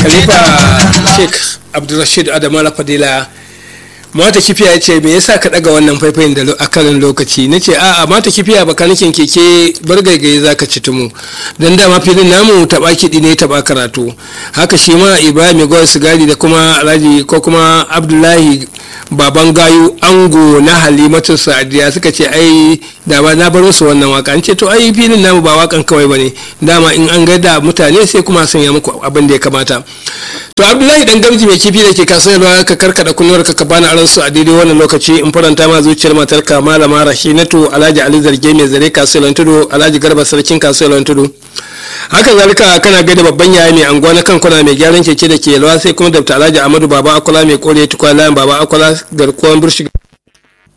khalifa sheikh abdulrashid adamu fadila mata kifiya ya ce me yasa ka daga wannan faifayin da a karin lokaci na ce a'a mata kifiya baka nakin keke bar gaigaye za ka ci tumu don dama filin namu taɓa kiɗi ne taɓa karatu haka shi ma ibrahim gwar sigari da kuma alhaji ko kuma abdullahi baban gayu ango na halimatu sa'adiya suka ce ai da ba na baro su wannan waka an ce to ai filin namu ba wakan kawai bane dama in an gaida mutane sai kuma sanya muku abin da ya kamata to abdullahi dan gamji mai kifi da ke kasuwa ka karkada kunnuwar ka bani aron su a daidai wannan lokaci in faranta ma zuciyar matar ka malama rashinatu alhaji ali zarge mai zare kasuwar tudu alhaji garba sarkin kasuwar tudu haka zalika kana gaida babban yaya mai anguwa na kankuna mai gyaran keke da ke yalwa sai kuma dabta alhaji amadu baba akwala mai kore tukwa layan baba akwala garkuwan burshi